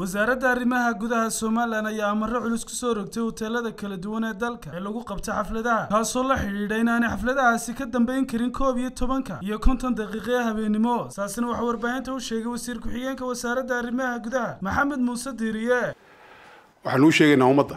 wasaaradda arrimaha gudaha somalilan ayaa amaro culus ku soo rogtay hoteelada kala duwan ee dalka ee lagu qabta xafladaha kaasoo la xidhiidha inaanay xafladahaasi ka dambayn karin koob iyo tobanka iyo konton daqiiqo ee habeenimo saasina waxaa warbaahinta u sheegay wasiir ku-xigeenka wasaaradda arrimaha gudaha maxamed muuse diiriye waxaan uu sheegaynaa ummadda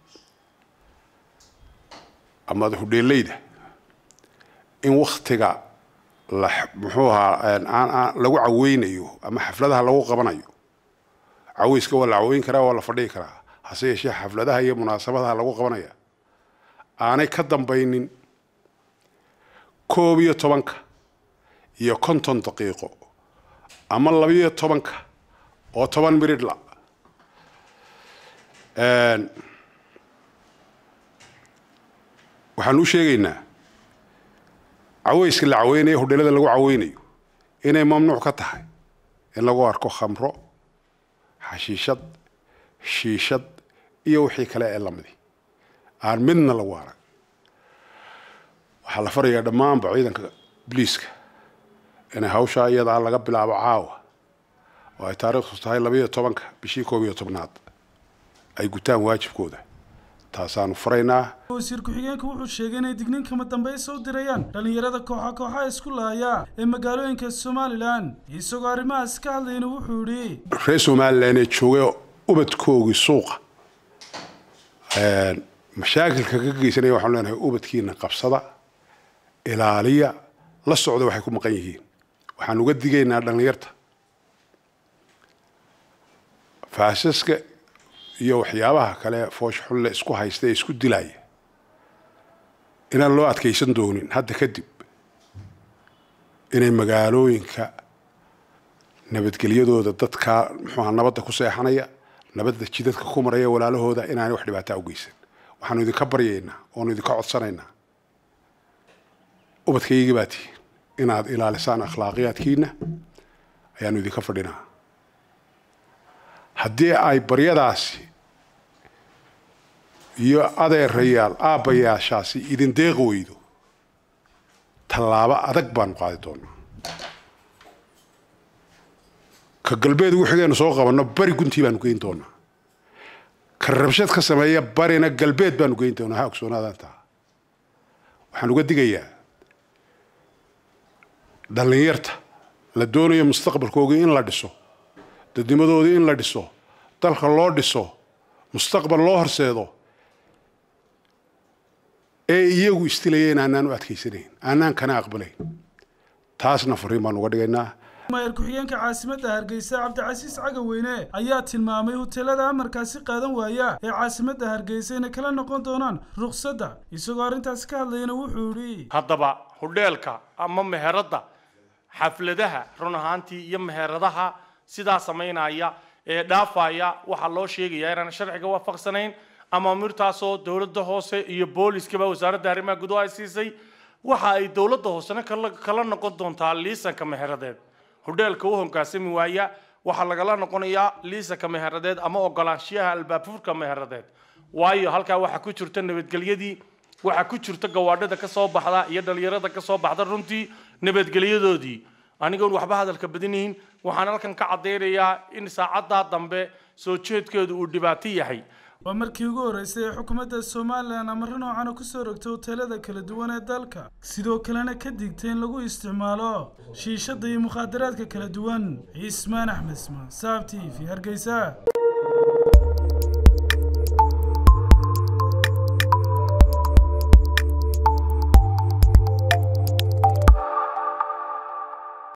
ama hudheeleyda in waktiga la muxuu ahaa lagu caweynayo ama xafladaha lagu qabanayo caweyska waa la caweyn karaa waa la fadhigi karaa hase yeeshee xafladaha iyo munaasabadaha lagu qabanaya aanay ka dambaynin koob iyo tobanka iyo konton daqiiqo ama labiyo tobanka oo toban miridhla waxaan u sheegaynaa caweyska la caweynayo hudheelada lagu caweynayo inay mamnuuc ka tahay in lagu arko khamro xashiishad shiishad iyo wixii kale ee lamidi aan midna lagu arag waxaa la farayaa dhammaanba ciidanka bliiska inay hawshaa iyadaa laga bilaabo caawa oo ay taariikhdu tahay labayo tobanka bishii koob iyo tobnaad ay gutaan waajibkooda taasaanu faraynaa wasiir ku-xigeenka wuxuu sheegay inay digniin kama dambaysa u dirayaan dhallinyarada kooxa kooxa isku laaya ee magaalooyinka somalilan isagoo arrimahaas ka hadlayna wuxuu yidhi reer somalilan ee joogay ubadkoogii suuqa mashaakilka ka geysanaya waxaanu leenahay ubadkiina qabsada ilaaliya la socda waxay ku maqan yihiin waxaan uga digaynaa dhallinyarta faasaska iyo waxyaabaha kale foosh xulle isku haysta ee isku dilaya inaan loo adkaysan doonin hadda kadib inay magaalooyinka nabadgelyadooda dadkaa muxuuha nabadda ku seexanaya nabadda jidadka ku maraya walaalahooda inaanay wax dhibaataa u geysan waxaanu idinka baryaynaa oonu idinka codsanaynaa ubadkaygii baa tihi inaad ilaalisaan akhlaaqiyaadkiina ayaanu idinka fadhinaa haddii ay baryadaasi iyo adeerayaal aabbayaashaasi idin deeqi weydo tallaabo adag baanu qaadi doonaa ka galbeed wixigeenu soo qabanno bari guntii baanu geyn doonaa ka rabshad ka sameeya barina galbeed baanu geyn doonaa ha ogsoonaadaan taa waxaan uga digayaa dhallinyarta la doonayo mustaqbalkoogii in la dhiso dadnimadoodii in la dhiso dalka loo dhiso mustaqbal loo horseedo ee iyagu istilayeen aanaan u adkaysanayn aanaan kana aqbalayn taasna fariin baan uga dhigaynaa maayar ku-xigeenka caasimadda hargeysa cabdicasiis cagaweyne ayaa tilmaamay hoteelada amarkaasi qaadan waaya ee caasimadda hargeysa inay kala noqon doonaan ruqsadda isagoo arrintaasi ka hadlayana wuxuu yidhi haddaba hudheelka ama meheradda xafladaha run ahaantii iyo meheradaha sidaa samaynaya ee dhaafaya waxaa loo sheegayaa inaan sharciga waafaqsanayn amaamirtaasoo dowladda hoose iyo booliskaba wasaaradda arrimaha gudaha ay siisay waxa ay dowladda hoosena kala noqon doontaa liisanka meheradeed hudheelka u hoggaansami waaya waxaa lagala noqonayaa liisanka meheradeed ama ogolaanshiyaha albaabfurka meheradeed waayo halkaa waxaa ku jirta nabadgelyadii waxaa ku jirta gawaadhada ka soo baxda iyo dhalinyarada ka soo baxda runtii nabadgelyadoodii anigoon waxba hadalka badinayn waxaan halkan ka caddaynayaa in saacaddaa dambe soo jeedkeedu uu dhibaato yahay waa markii ugu horreysay ee xukuumadda somalilan amaro noocana ku soo rogtay hoteelada kala duwan ee dalka sidoo kalena ka digtay in lagu isticmaalo shiishadda iyo mukhaadaraadka kala duwan cismaan axmed ismaan saab t v hargeysa